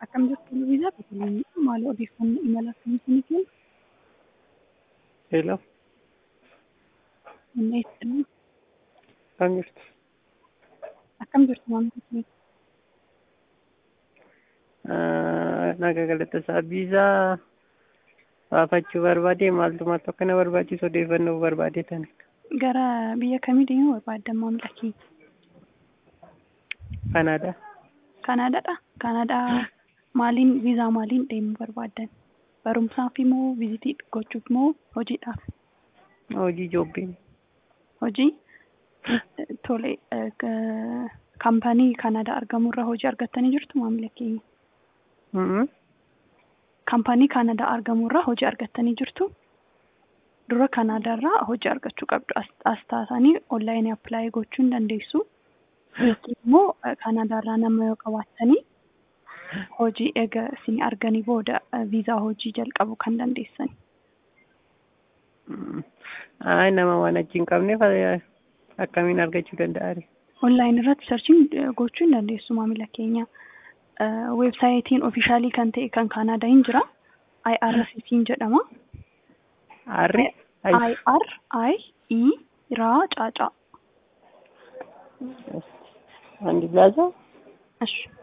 akkam jirtu Lubiisa Beeteleemii maal odeeffannoo imala akkamii isinii kennu? Hello, Hundeessanii akkam jirtu? akkam jirtu maamila keenya? Naga galateessaa viizaa baafachuu barbaade maaltu maaltu akkana barbaachisu odeeffannoo barbaade tani. Gara biyya kamii deemuu barbaaddan maamila keenya? Kanaadaa. Kanaadaadha. Kanaadaa maaliin viizaa maaliin deemuu barbaaddan? Barumsaaf moo vizitii gochuuf moo hojiidhaaf? Hojii joobbii. Hojii tole kaampaanii Kanaadaa argamurra hojii argattanii jirtu maamila keenya? Kaampaanii Kanaadaa argamurra hojii argattanii jirtu? Dura Kanaadaarraa hojii argachuu qabdu. As taatanii onlaayinii appilaayi gochuu hin dandeessu. Yookiin immoo Kanaadaarraa nama yoo qabaattanii hojii eega isin arganii booda viizaa hojii jalqabuu kan dandeessan. Ay nama waan achi hin qabneef akkamiin argachuu danda'a? Onlaayinii irratti sarchiin gochuu hin dandeessu maamila keenya. Weebsaayitiin ofiishaalii kan ta'e kan Kanaadaa hin jira. IRCC jedhama. Arri? IR I E raa caacaa. Andi laaza? Ashi.